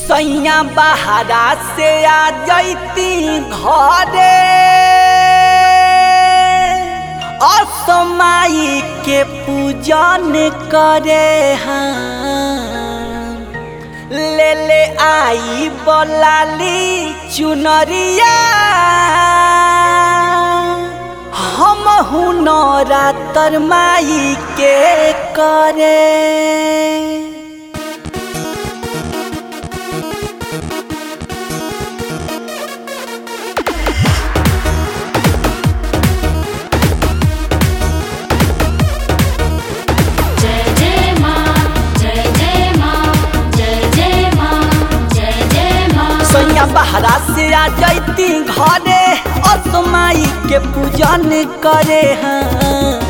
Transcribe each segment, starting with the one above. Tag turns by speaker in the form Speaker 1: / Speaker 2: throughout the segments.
Speaker 1: सैया बहारा से आ जैती घरे असमाई के पूजन करे हाँ ले ले आई बोलाली चुनरिया हम हुनरा तरमाई के करे
Speaker 2: जय जय माँ जय जय माँ जय जय माँ जय जय माँ
Speaker 1: सैया बहरा से आ जैती घरे असमाई के पूजन करे हाँ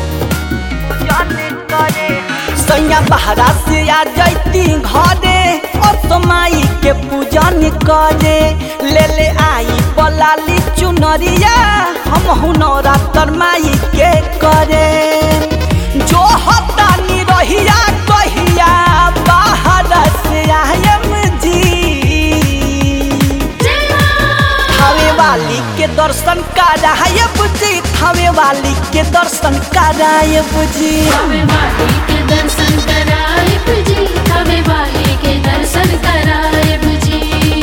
Speaker 1: सैया बहरा से आ जैती घरे असमाई के पूजन करे ले ले आई बलाली चुनरिया हम हुनरा तरमाई के करे जो हतानी रहिया कहिया बाहर से आयम जी
Speaker 2: जय माँ
Speaker 1: थावे वाली के दर्शन कराए बुझी थावे वाली के दर्शन कराए बुझी
Speaker 2: हमें वाली के दर्शन कराए बुझी हमें वाली के दर्शन कराए बुझी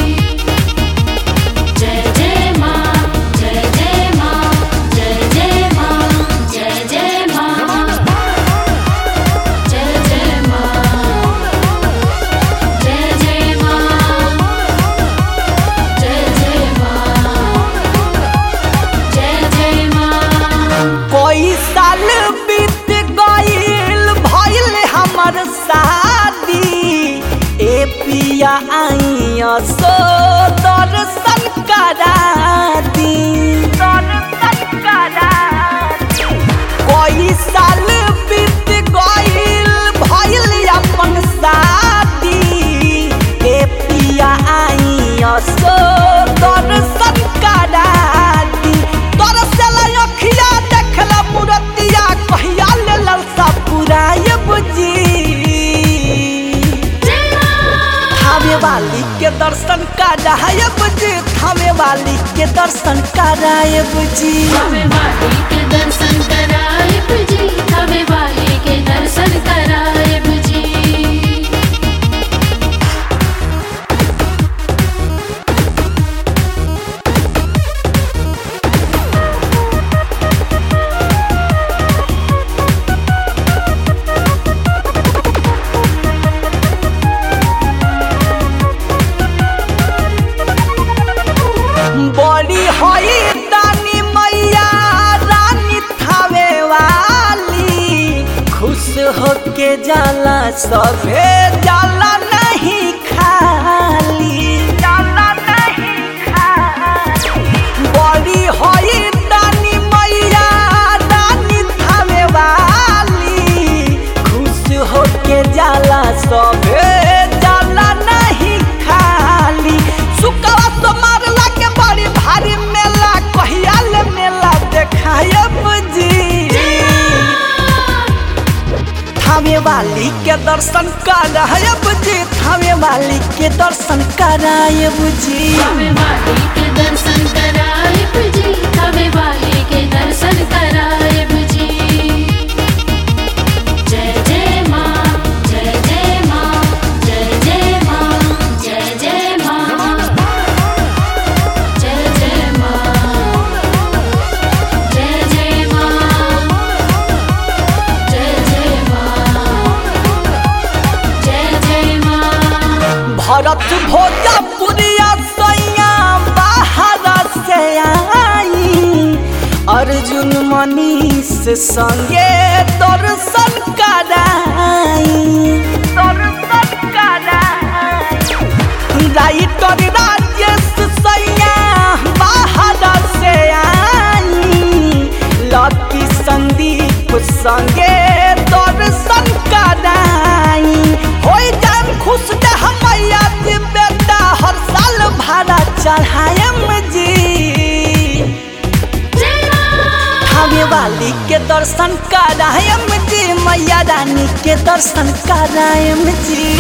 Speaker 2: जय जय माँ जय जय माँ जय जय माँ जय जय माँ जय जय माँ जय जय माँ जय जय माँ जय जय माँ
Speaker 1: कोई साल बीत गईल भइल हमर शादी ए पिया आइया सो दर्शन करा दी दर्शन करा कोई साल बीत गईल भइल अपन शादी ए पिया आइया सो दर्शन करा दी दरसल अखिया देखला मूर्तिया कहिया ले ललसा पुराए बुझी
Speaker 2: जय माँ
Speaker 1: थावे वाली के दर्शन कराए बुझी थावे वाली के दर्शन कराए बुझी
Speaker 2: हमें वाली के दर्शन कराए बुझी हमें वाली के दर्शन कराए बुझी
Speaker 1: बड़ी होई दानी मैया रानी थावे वाली खुश होके जाला सभे जाला नहीं खाली जाला नहीं खाली बड़ी होई दानी मैया रानी थावे वाली खुश होके जाला सभे जाला नहीं खाली सुकवा तो मारला के बड़ी भारी मेला कहिया ले मेला देखायब जी थावे वाली के दर्शन करायब जी थावे वाली के दर्शन करायब जी
Speaker 2: हमें वाली के दर्शन कराए बुझी हमें वाली के दर्शन कराए बुझी जय जय माँ जय जय माँ जय जय माँ जय जय माँ जय जय माँ जय जय माँ जय जय माँ जय जय माँ
Speaker 1: भरत भोजपुरिया सैया बाहर से आई अर्जुन मनीष संगे दर्शन कराई दर्शन कराई राइटर राजेश सैया बाहर से आई लकी संदीप संगे दर्शन कराई होई जान खुश दे हमैया जी बेटा हर साल भाड़ा चढ़ाएम जी
Speaker 2: जय माँ
Speaker 1: थावे वाली के दर्शन करायम जी मैया रानी के दर्शन करायम जी